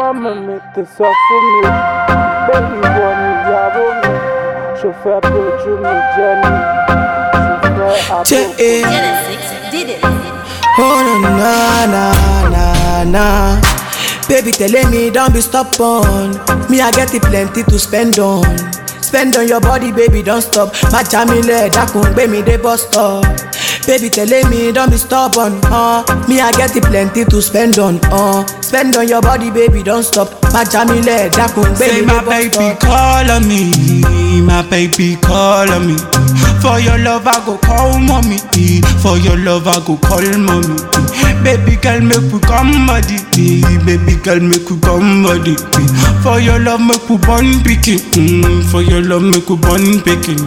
màmá mi ti sọ fún mi pé ìwọ nìyàwó mi ṣò fẹ́ bójú mi jẹ́ ni ṣò fẹ́ Che, àbúrò. eh. Genesis did it. Oh na na na na na Baby telling me don't be stubborn Me I get it plenty to spend on Spend on your body baby don't stop Má já mi lẹ̀ dákun gbé mi dé bus stop Baby telling me don't be stubborn uh. Me I get it plenty to spend on uh. Spend on your body baby don't stop Má já mi lẹ̀ dákun gbé Say mi my dé bus baby stop call on me, my baby call on me. For your love I go call mommy, for your love I go call mommy. Baby girl make we come body, baby girl make we come body. For your love make we born picking, for your love make we born picking.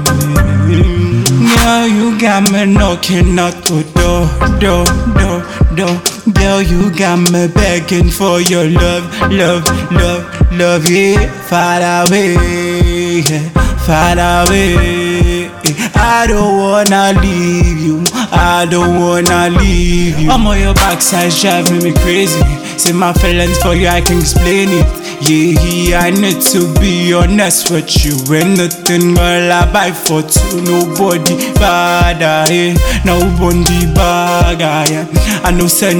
Now you got me knocking at the door, door, door, door. Girl, you got me begging for your love, love, love, love. Yeah, far away, yeah, far away. I don't wanna leave you. I don't wanna leave you. I'm on your backside driving me crazy. Say my feelings for you, I can explain it. Yeah, yeah, I need to be honest with you. When nothing girl I buy for two, nobody bad, yeah. Nobody bad, yeah. I know say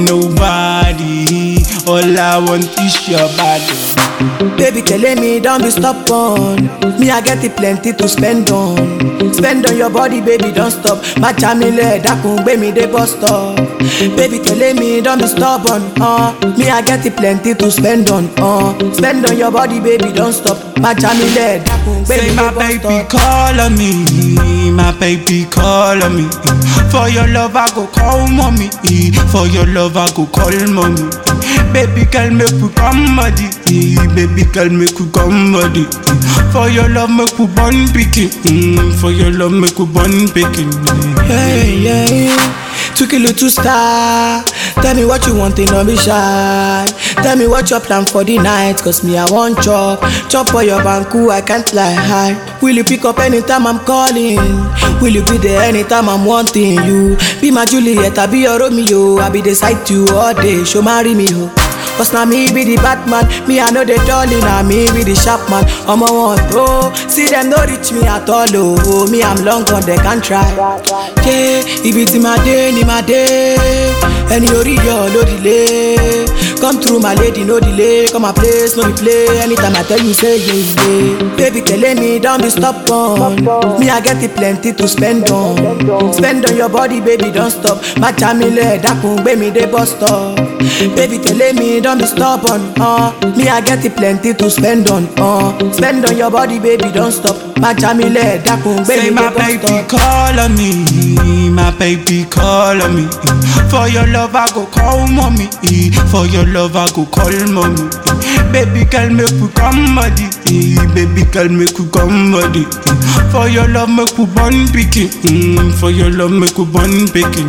nobody. All I want is your body. Baby telling me don't be stubborn Me I get it plenty to spend on Spend on your body baby don't stop Má já mi lẹ̀ dákun gbé mi dé bus stop Baby telling me don't be stubborn uh. Me I get it plenty to spend on uh. Spend on your body baby don't stop Má já mi lẹ̀ dákun gbé mi Say dé my bus baby stop call on me, my baby call on me. For your love I go call mommy, for your love I go call mommy. Baby girl make we come body, baby girl make we come body. For your love make we born picking, for your love make we born picking. Yeah, yeah, yeah. Two kilo two star. Tell me what you want, and don't be shy. Tell me what your plan for the night, cause me I want chop. Chop for your banku, I can't lie high. Will you pick up anytime I'm calling? Will you be there anytime I'm wanting you? Be my Juliet, I be your Romeo. I be the side to you all day. Show marry me, ho. Cause now me be the Batman, me I know the darling, now me be the sharp man. I'm a one oh, see them no reach me at all, oh. Me I'm long gone, they can't try. Yeah, if it's in my day, in my day, any ori yo, no delay. Come through my lady, no delay. Come my place, no play. Anytime I tell you, say yeah, yeah. Baby telling me don't be stubborn. Me I get it plenty to spend on. Spend on your body, baby, don't stop. My jamile, dákun gbé mi dé bus stop. Baby telling me don't be stubborn. Uh. Me I get it plenty to spend on. Uh. Spend on your body, baby, don't stop. My jamile, dákun gbé Say mi my dé bus baby stop. call on me, my baby call on me. For your love I go call mommy, for your love I go call mommy. Baby girl make we come body, baby girl make we come body. For your love make we born picking, for your love make we born picking.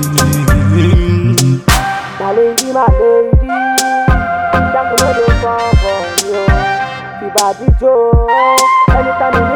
My lady, my lady, Jango no dey come for you. Fi body Joe, anytime you